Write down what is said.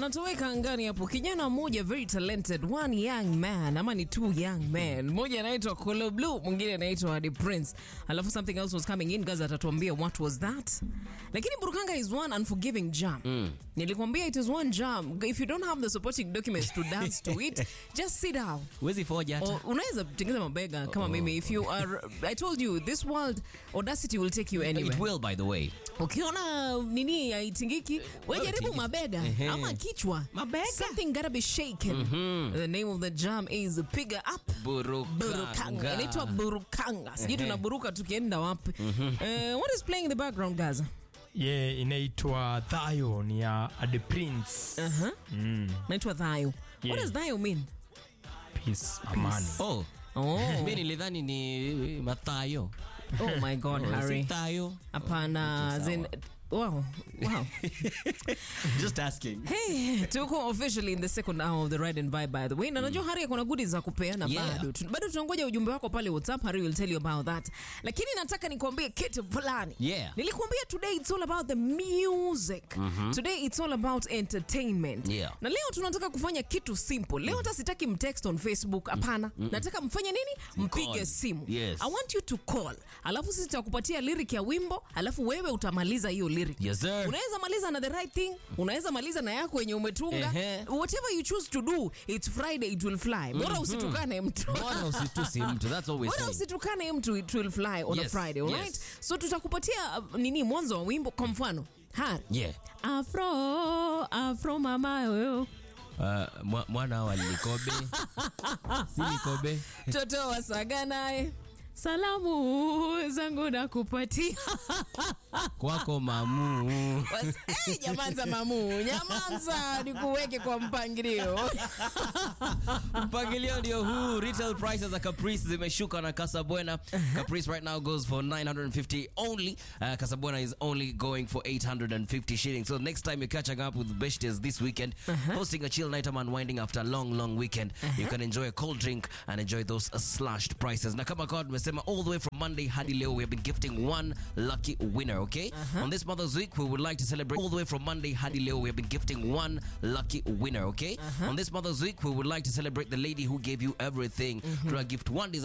anatoweka angani hapo kijana mmoja very talented one young man ama ni two young men mmoja anaitwa Kolo Blue mwingine anaitwa The Prince alafu something else was coming in guys atatuambia what was that lakini Burukanga is one unforgiving jam mm. nilikwambia it is one jam if you don't have the supporting documents to dance to it just sit down Huwezi foja hata. Or unaweza tengeza mabega kama mimi if you are I told you this world audacity will take you anywhere It will by the way. ukiona nini haitingiki we jaribu tingiki. mabega Ehe. ama kichwa Mabega. something gotta be shaken the name of the jam is piga up burukanga inaitwa burukanga sijui tunaburuka tukienda wapi Eh, what is playing in the background gaza ye inaitwa Thayo ni ya The Prince. uh-huh. Mm, naitwa dhayo what Yeah. does dhayo mean peace, amani. Oh, oh, mi nilidhani ni Mathayo. oh my god Oh, harry si Thayo. hapana Okay, zen wow wow Just asking. Hey, tuko officially in the second hour of the ride and vibe by the way na najua hari kuna goodies za kupeana Yeah. bado Tu- bado tunangoja ujumbe wako pale whatsapp hari will tell you about that lakini nataka nikuambie kitu fulani Yeah. nilikuambia today it's all about the music today it's all about entertainment Yeah. na leo tunataka kufanya kitu simple leo hata sitaki mtext on facebook hapana nataka mfanye nini mpige Call. simu Yes. i want you to call alafu sisi tutakupatia lyric ya wimbo alafu wewe utamaliza hiyo lyric Yes, sir. unaweza maliza na the right thing unaweza maliza na yako yenye umetunga Ehe. whatever you choose to do it's friday it will fly bora usitukane mtu Bora usitusi mtu. That's all we're bora saying. usitukane mtu it will fly on a Yes, friday alright yes. so tutakupatia uh, nini mwanzo wa wimbo kwa mfano ha Yeah. afro afro mamayo Uh, mwa- mwana wa Likobe. si Likobe. toto wasaga naye salamu zangu nakupatia Kwako mamu. Was- hey, nyamanza mamu nyamanza nikuweke kwa mpangilio mpangilio ndio huu retail prices za caprice zimeshuka na casabona caprice right now goes for 950 only uh, casabona is only going for 850 shillings so next time you're catching up with beshtes this weekend hosting a chill night I'm unwinding after a long long weekend you can enjoy a cold drink and enjoy those uh, slashed prices na kama kawa tumesema all the way from monday hadi leo we have been gifting one lucky winner okay on this mother's week we would like to celebrate all the way from monday hadi leo we have been gifting one lucky winner okay on this mother's week we would like to celebrate the lady who gave you everything tuna gift one